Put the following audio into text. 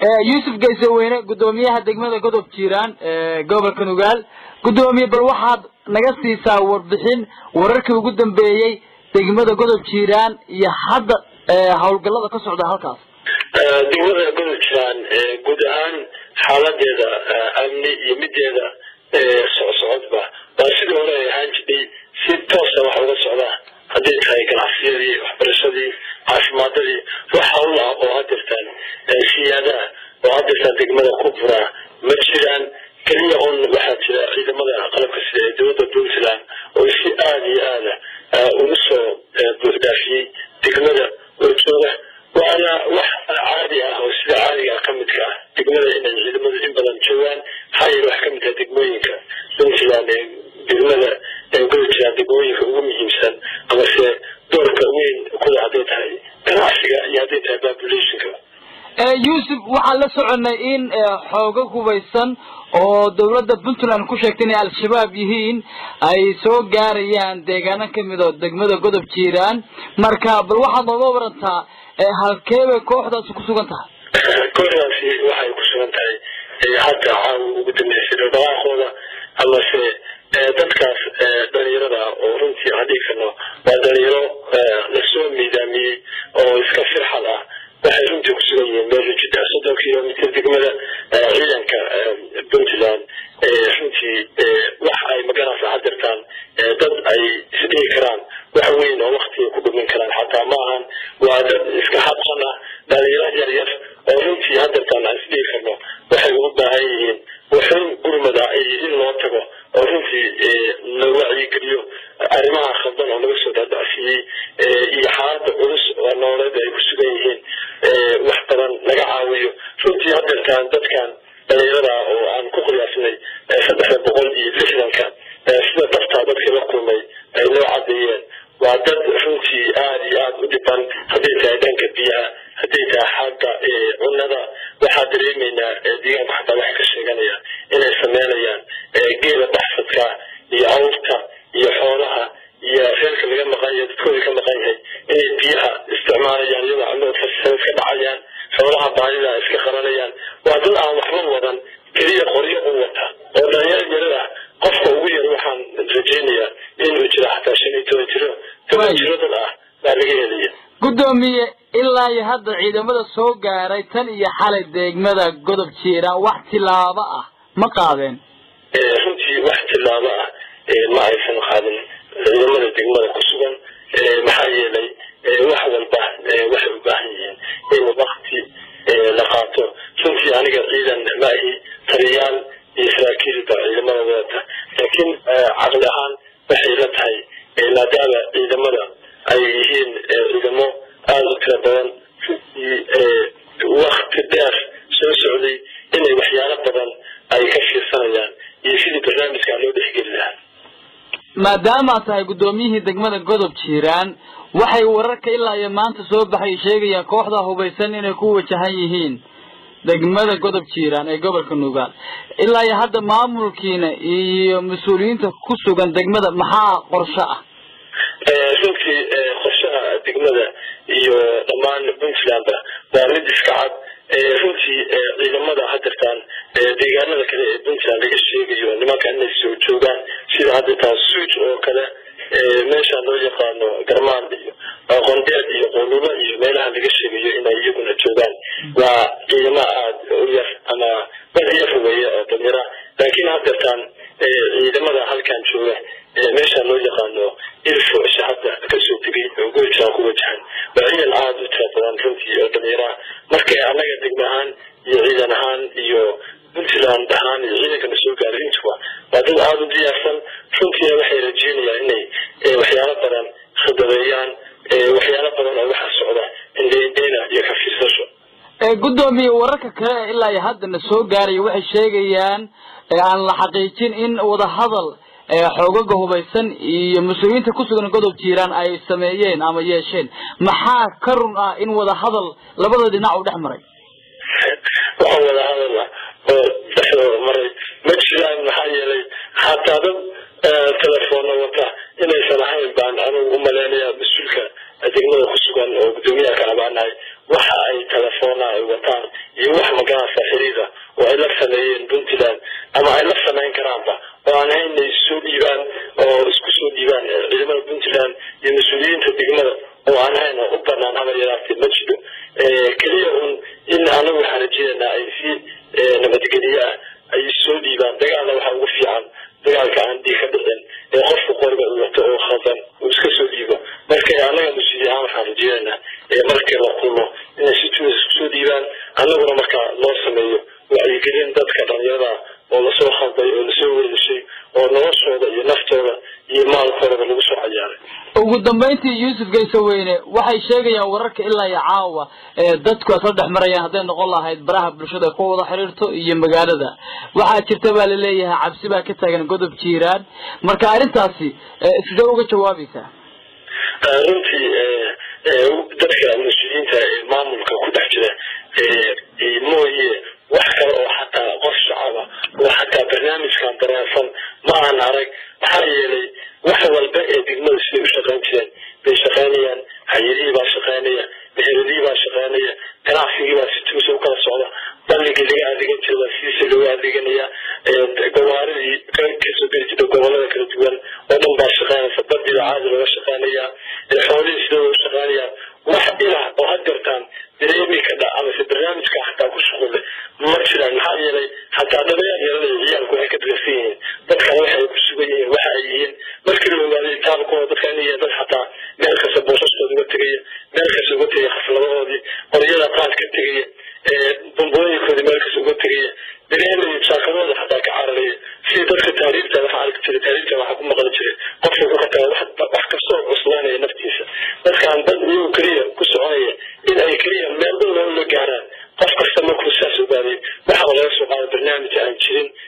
yuusuf gaysaweyne guddoomiyaha degmada godob jiiraan gobolka nugaal guddoomiye bal waxaad naga siisaa warbixin wararkii ugu dambeeyey degmada godob jiiraan iyo hadda hawlgallada ka socda halkaas degmada godob jiiraan guud ahaan xaaladeeda amni iyo mideeda socsocodba waa sidii hore ay ahaan jirtay si toosa wax uga socdaa hadday tahay ganacsiyadii waxbarashadii caafimaadadii wax hawl ah oo hadirtaan siyaadaha oo hadirtaan degmada ku buraa ma jiraan keliya un waxaa jira ciidamada qalabka sida ee dowladda puntland oo si aada iyo aada ugu soo buuxdaafiyey degmada warjooga waana wax caadi ah oo sida caadiga ka midka ah degmada inay ciidamadu in badan joogaan maxaa yeele wax kamid ah degmooyinka puntland ee degmada goli jiraan degmooyinka ugu muhiimsan amase doorka weyn kuda hadday tahay ganacsiga iyo hadday tahay populationka yuusuf waxaan la soconay in xooga hubaysan oo dawladda puntland ku sheegtay inay al-shabaab yihiin ay soo gaarayaan deegaano kamid oo degmada godob jiiraan marka bal waxaad nooga warantaa halkee bay kooxdaasi ku sugan tahay kooxdaasi waxay ku sugan tahay hadda caawa ugu dambeysay dhaqaaqooda amase dadkaas dhalinyarada oo runtii aan dhihi karno waa dhalinyaro lasoo miidaamiyey oo iska firxad ah waxay runtii kusugan yihiin meel jida soddon kilomitr degmada ciidanka puntland runtii wax ay maganaysa hadirtaan dad ay isdhihi karaan wax weyn oo waktiga ku dhumin karaan xataa ma ahan waa dad iska habsan ah dhalinyaro yar yar oo runtii hadirtaan aan isdhihi karno waxay ugu baahan yihiin waxun gurmada in loo tago oo runtii la wacyigeliyo arrimaha khaldan oo laga soo daadacsiiyey iyo xaalada culus oo nololeed ay ku sugan yihiin wax badan laga caawiyo runtii hadeertaan dadkan dhalinyarada oo aan ku qiyaasnay saddexda boqol iyo lixdanka sida daftaa dadkii la kulmay ay noo cadeeyeen waa dad runtii aada iyo aada u dhiban hadday tahay dhanka biyaha hadday tahay xagga cunada waxaa dareemeynaa deegaanku xataa waxay ka sheeganayaan inay sameynayaan geela baxsadka iyo awrta iyo xoolaha iyo reerka laga maqan yahay dadkooda ka maqan yahay inay biyaha isticmaalayaan iyadoo caloodka iska dhacayaan xoolaha baadida iska qabanayaan waa dad aan waxba wadan keliya qoryo u wata oo dhalinyaro yarada qofka ugu yar waxaan rajeynayaa inuu jiro xataa shan iyo toban jiro toban jiro dad ah baa laga helaya guddoomiye ilaa iyo hadda ciidamada soo gaaray tan iyo xalay degmada godob jiiraan wax tilaabo ah ma qaadeen runtii wax tilaabo ah ma aysan qaadin ciidamada degmada ku sugan maxaa yeelay wax walba waxay u baahan yihiin in wakti la qaato runtii aniga ciidan ma ahi taliyaal iyo saraakiilba ciidamada wadata laakiin caqli ahaan waxay la tahay maadaama ciidamada ay yihiin ciidamo aada u tira badan runtii wakti dheer soo socday inay waxyaalo badan ay ka fiirsanayaan iyo sidii barnaamijka loo dhexgeli lahaa maadaama tahay guddoomiyihii degmada godob jiiraan waxay wararka ilaa iyo maanta soo baxay sheegayaan kooxda hubaysan inay ku wajahan yihiin degmada godob jiiraan ee gobolka nugaal ilaa iyo hadda maamulkiina iyo mas-uuliyiinta ku sugan degmada maxaa qorsho ah runtii qorshaha degmada iyo dhammaan puntlandba waa mid iska cad runtii ciidamada hadirtaan deegaanada kale ee puntland laga sheegayo nimanka inay soo joogaan sida hadirtaan suuj oo kale meesha loo yaqaano garmaan iyo qondeed iyo qolulo iyo meelaha laga sheegayo inay iyaguna joogaan waa ciidamo aada u yar ama dad yar weeye oo danyara laakiin hadirtaan ciidamada halkan jooga meesha loo yaqaano ilfo shacabka kasoo tegay oo goojaan ku wajahan waa ciidan aada u tira badan runtii oo dhallinyaraha marka annaga degma ahaan iyo ciidan ahaan iyo puntland ahaan iyo ciidankana soo gaaray intuba waa dad aada u diyaarsan runtiina waxay rajeynayaan inay waxyaalo badan khidabeeyaan waxyaalo badan oo waxa socda indheindheyna iyo ka fiirsasho guddoomiye wararka kale ee ilaa iyo haddana soo gaaraya waxay sheegayaan aan la xaqiijin in wadahadal xoogaga hubaysan iyo mas-uuliyiinta kusugan godob jiiraan ay sameeyeen ama yeesheen maxaa ka run ah in wadahadal labada dhinac u dhex maray waxa wadahadal ah oo dhexdooda maray ma jiraan maxaa yeelay xataa dad telefoona wata inaysan ahayn baan anugu umaleynaya mas-uulka degmada kusugan oo guddoomiyaha ka abaanahay waxa ay telefoona ay wataan iyo wax magaranaysa xiriira oo ay la sameeyeen puntland ama ay la samayn karaanba oo aan ahayn inay soo dhiibaan oo isku soo dhiibaan ciidamada puntland iyo mas-uuliyiinta degmada oo aan ahayn oo u banaan habar yaraatee ma jiro keliya un in anagu waxaan rajeenaynaa ay si nabadgelye ah ay soo dhiibaan dagaalna waxaa ugu fiican dagaalka aan dhiig ka dhicin ee qofku qoriga uu wato oo khaldan uu iska soo dhiibo marka annaga mas-uuli ahaan waxaan rajeenaynaa markii la kulmo inay si tuuda isku soo dhiibaan annaguna markaa loo sameeyo wacyigelin dadka dhalinyarada oo lasoo khalday oo lasoo weelishay oo noloshooda iyo naftooda iyo maalkoodaba lagu soo cayaaray ugu dambayntii yuusuf gaysaweyne waxay sheegayaan wararka ilaa iyo caawa ee dadku asla dhex marayaan hadday noqon lahayd baraha bulshada ku wada xiriirto iyo magaalada waxaa jirta baa laleeyahay cabsi baa ka taagan godob jiiraan marka arrintaasi sidee uga jawaabaysaa runtii dadka mas-uuliyiinta ee maamulka ku dhex jira mooye wax kale oo xataa qof shacaba oo xataa barnaamijkan dareensan ma aan arag maxaa yeelay wax walba ee degmada siday u shaqayn jireen bay shaqaynayaan hayadihii baa shaqaynaya meheradihii baa shaqaynaya ganacsigii baa si tuusa u kala socda balligii laga adeegan jira waa sidiisa looga adeeganaya gawaaridii kasoo geli jirta gobolada kala duwan oo dhan baa shaqaynaysa badii baa caadi looga shaqaynaya xoolihii sida u shaqaynayaan wax ilah oo had gartaan dareemi ka dha amase barnaamijka xataa ku shuqule ma jiraan maxaa yeelay xataa dhabayaan yeelanaya ciyaalku waxay ka dareysan yihiin dadkana waxay ku sugan yihiin waxa ay yihiin markii la ogaaday taalkooda dadka inay yihiin dad xataa meel kasta boosaskooda uga tegaya meel kasta uga tegaya xafladahoodii qoryada qaad ka tegaya bombooyinkoodii meel kasta uga tegaya dareemaya jaakadooda xataa ka cararaya sidii dadka taariifta waxaa arki jiray taariifta waxaa ku maqli jiray qofka ku kataa wax kastoo cuslaanaya naftiisa dadkaan dad iyagu keliya ku soconaya in ay keliya meel dhow la gaaraan qof kasta markuu saas ogaaday waxaa laga soo qaaday barnaamij aan jirin